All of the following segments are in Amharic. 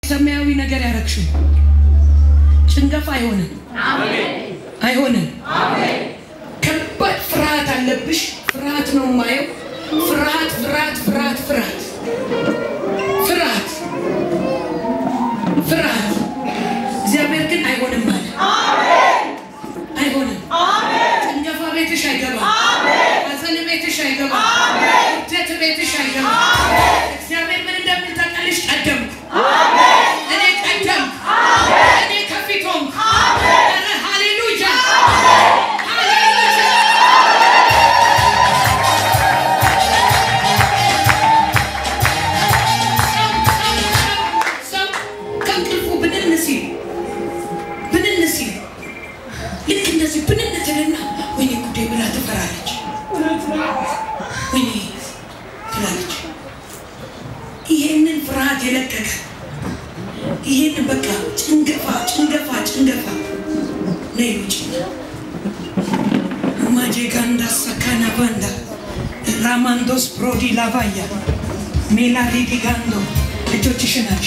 ሰማያዊ ነገር ያረግሽው ጭንገፋ አይሆንም፣ አይሆንም። ከባድ ፍርሃት አለብሽ። ፍርሃት ነው የማየው። ፍርሃት፣ ፍርሃት፣ ፍርሃት፣ ፍርሃት፣ ፍርሃት፣ ፍርሃት። እግዚአብሔር ግን አይሆንም አለ። አይሆንም። ጭንገፋ ቤትሽ አይገባም። ሐዘን ቤትሽ አይገባም። ውርደት ቤትሽ አይገባም። እግዚአብሔር ምን እንደሚል ታውቃለሽ? ቀደምኩ እኔ ቀደምኩ እኔ ከፊት ሆንኩ። ኧረ ሃሌሉያ ሃሌሉያ ሰው ከእንቅልፉ ብንን ሲል ብንን ሲል ልክ እንደዚህ ብንን ትልና ወይኔ ጉዴ ብላ ትፈራለች። ወይኔ ትላለች። ይሄንን ፍርሃት የለቀቀ ይሄንን በቃ ጭንገፋ ጭንገፋ ጭንገፋ ነይ ውጭ ማጄጋንዳ ሳካና ባንዳ ራማንዶስ ፕሮዲ ላቫያ ሜላዲ ዲጋንዶ እጆችሽን አንሺ።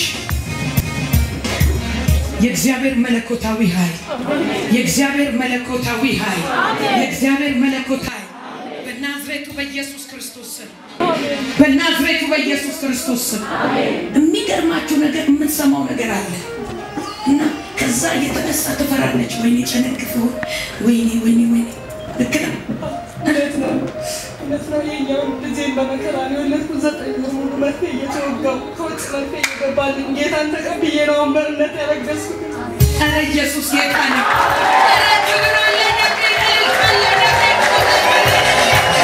የእግዚአብሔር መለኮታዊ ኃይል የእግዚአብሔር መለኮታዊ ኃይል የእግዚአብሔር መለኮታዊ በናዝሬቱ በኢየሱስ ክርስቶስ ስም በናዝሬቱ በኢየሱስ ክርስቶስ ስም የሚገርማችሁ ነገር የምትሰማው ነገር አለ እና ከዛ እየተነሳ ትፈራለች። ወይኔ ጨነግፍ ይሆን? ወይኔ ወይኔ ወይኔ ልክ ነው። እውነት ነው እውነት ነው። የኛውን ልጄን በመከራ ነው የወለድኩት። ዘጠኝ ወር ሙሉ መርፌ እየተወጋው ከውጭ መርፌ እየገባልኝ ጌታን ተቀብዬ ነው አንበርነት ያረገዝኩት። ኧረ ኢየሱስ ጌታ ነው። ኧረ ክብር አለ ነቢይ እልልታ አለ ነቢይ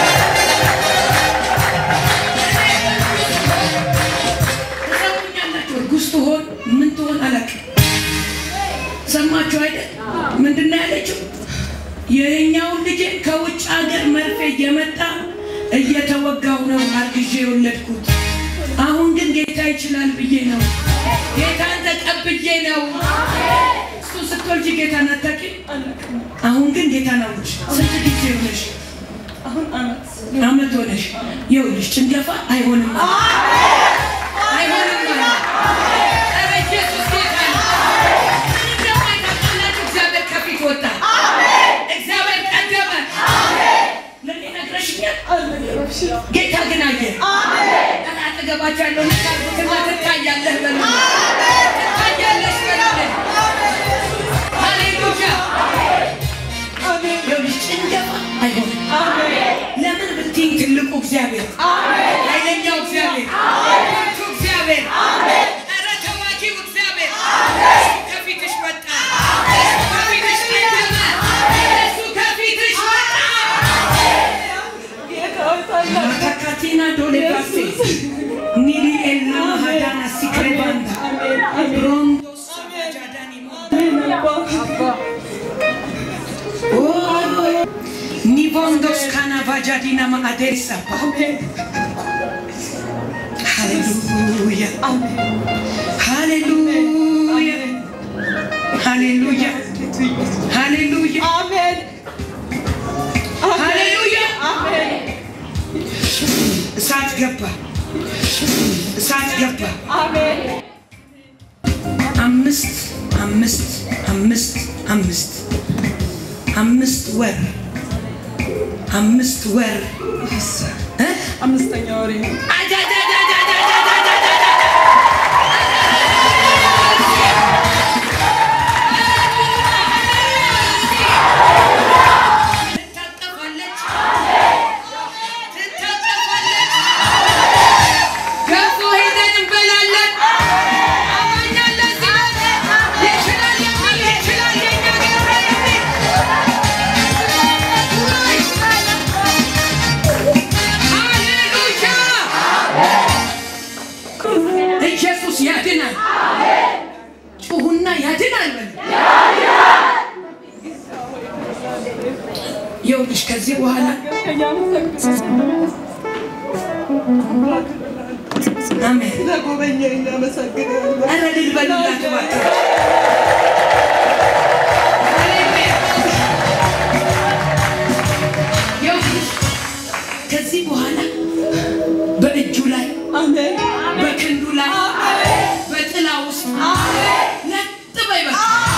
ትሰሙኛላችሁ? እርጉዝ ትሆን ምን ትሆን አላውቅም። ሰማችሁ አይደል? ምንድን ነው ያለችው? የኛውን ልጄን ከውጭ ሀገር መርፌ እየመጣ እየተወጋው ነው አርግዤ የወለድኩት። አሁን ግን ጌታ ይችላል ብዬ ነው ጌታን ተቀብዬ ነው። እሱ ስትወልጂ ጌታን አታውቂም። አላውቅም። አሁን ግን ጌታን አውጭ። ስንት ጊዜ ሆነሽ? አሁን አመት አመት ሆነሽ። ይኸውልሽ ጭንገፋ አይሆንም አይሆንም ማለት ኧረ ኢየሱስ ጌታ ነው። ምን እንደማይታወቅላችሁ እግዚአብሔር ከፊት ወጣ። እግዚአብሔር ቀደመ። ለእኔ ነግረሽኛል። አልነገረሽም። ጌታ ግን አየ። ኧረ አጠገባቸው ያለው ነካርጉትና ትታያለህ በሉ። ትታያለሽ በሉ። ሃሌሉያ። አሜን ይኸውልሽ ጭንገፋ አይሆንም። አሜን ለምን ብትይኝ ትልቁ እግዚአብሔር ኃይለኛው እግዚአብሔር ብርቱ እግዚአብሔር ኧረ ተዋጊው እግዚአብሔር እሱ ከፊትሽ ወጣ። እሱ ከፊትሽ ቀደመ። እሱ ከፊትሽ ወጣ። ጌታ ሆይ ታላቅ ማታካቲና ዶሌ ባሴ ኒሊ ኤላ ማሃዳና ሲክሬባንዳ አሜን አሜን ሮንዶ ሳጃዳኒ ሞ አሜን አባ ኒቮንዶስ ካናቫጃዲና ማአዴሳ አሜን ሃሌሉያ አሜን ሃሌሉያ ሃሌሉያ ሃሌሉያ አሜን ሃሌሉያ አሜን እሳት ገባ እሳት ገባ አሜን አምስት አምስት አምስት አምስት አምስት ወር አምስት ወር እ? አምስተኛ ወሬ ነው። አጃጃጃጃጃጃጃጃጃ! ትታጠፋለች፣ ትታጠፋለች። ገፎ ሄደን እንበላለን። አማኛለ ሲለት ይችላል የሚል ይችላል የኛ ጌታ የሚል ሃሌሉያ! ኢየሱስ ያድናል። ጩሁና ያድናል በል። ይኸውልሽ ከዚህ በኋላ አሜን። ለጎበኛኝ እናመሰግናለን። ኧረ ድል በሉላት እባክህ። ሃሌሉያ! ይኸውልሽ ከዚህ በኋላ በእጁ ላይ አሜን በክንዱ ላይ ጥላ ውስጥ ለጥ በይ በቃ